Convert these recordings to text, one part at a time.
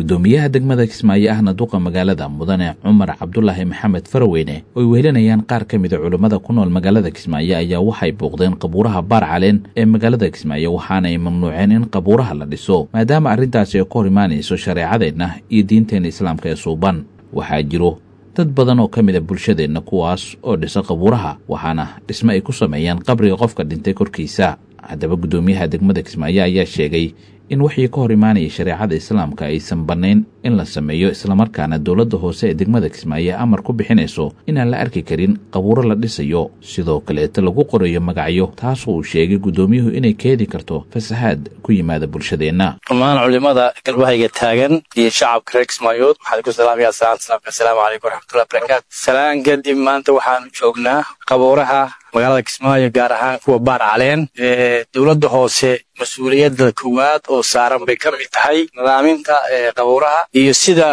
gudoomiyaha degmada kismaayo ahna duqa magaalada mudane cumar cabdulaahi maxamed faraweyne ooy wehelinayaan qaar ka mida culummada ku nool magaalada kismaayo ayaa waxay booqdeen qabuuraha baar caleen ee magaalada kismaayo waxaana ay mamnuuceen in qabuuraha la dhiso maadaama arrintaasi ay ka hor imaanayso shareecadeenna iyo diinteenna islaamka ee suuban waxaa jiro dad badan oo ka mid a bulshadeenna kuwaas oo dhisa qabuuraha waxaana dhisme ay ku sameeyaan qabriga qofka dhintay korkiisa haddaba guddoomiyaha degmada kismaayo ayaa sheegay in wixii ka hor imaanaya shareecada islaamka aysan bannayn in la sameeyo islamarkaana dowladda hoose ee degmada kismaayo amar ku bixinayso inaan la arki karin qabuuro la dhisayo sidoo kaleeta lagu qorayo magacyo taasoo uu sheegay guddoomiyuhu inay keedi karto fasahaad ku yimaada bulshadeenna dhammaan culimada galbahayga taagan iyo shacabka reer kismaayood waxaan ku salaamaya salaamka asalaamu calaykum waraxmatullahi barakaatu salaan kadib maanta waxaanu joognaa qabuuraha magaalada kismaayo gaar ahaan kuwa baar caleen ee dowladda hoose mas-uuliyadda koowaad oo saaran bay ka mid tahay nidaaminta qabuuraha iyo sida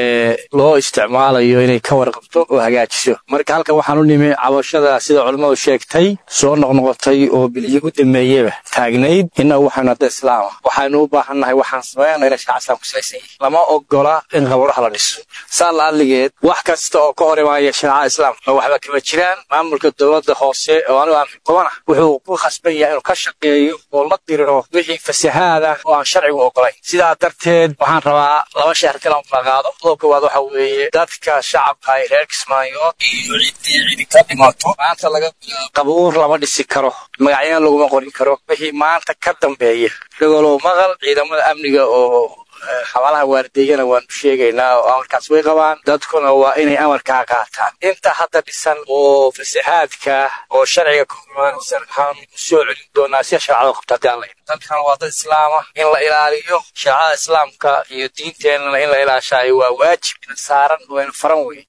loo isticmaalayo inay ka warqabto oo hagaajiso marka halkan waxaan u nimi cabashada sida culimmadu sheegtay soo noqnoqotay oo bilyo u dameeyeba taagnayd innagu waxaynu hadda islaama waxaynu u baahannahay waxaan sameynaa ina shaca islaam kusalaysan yahay lama ogola in qabuuraha la dhiso saa la adligeed wax kasta oo ka hor imaaya shareecada islaamka oo waxba kama jiraan maamulka dowladda hoose oo anigu aan xukumana wuxuu ku khasban yahay inuu ka shaqeeyo oo la diriro wixii fasahaada oo aan sharcigu ogolayn sidaa darteed waxaan rabaa laba sheer kalan kala qaado qodob koowaad waxa weeye dadka shacabka ay reer kismaayood iyo ciddii cidi ka dhimato maanta laga qabuur lama dhisi karo magacyana laguma qorin karo wixii maanta ka dambeeya dhagolow maqal ciidamada amniga oo xabaalaha waardeeyana waanu sheegaynaa oo amarkaas way qabaan dadkuna waa inay amarkaa qaataan inta hadda dhisan oo fasahaadka oo sharciga ka hormaanaysan waxaan soo celin doonaa si sharcada qabta haddii aan la dadkan waa dad islaama in la ilaaliyo shareecada islaamka iyo diinteennana in la ilaashaayo waa waajib ina saaran wayna faran wey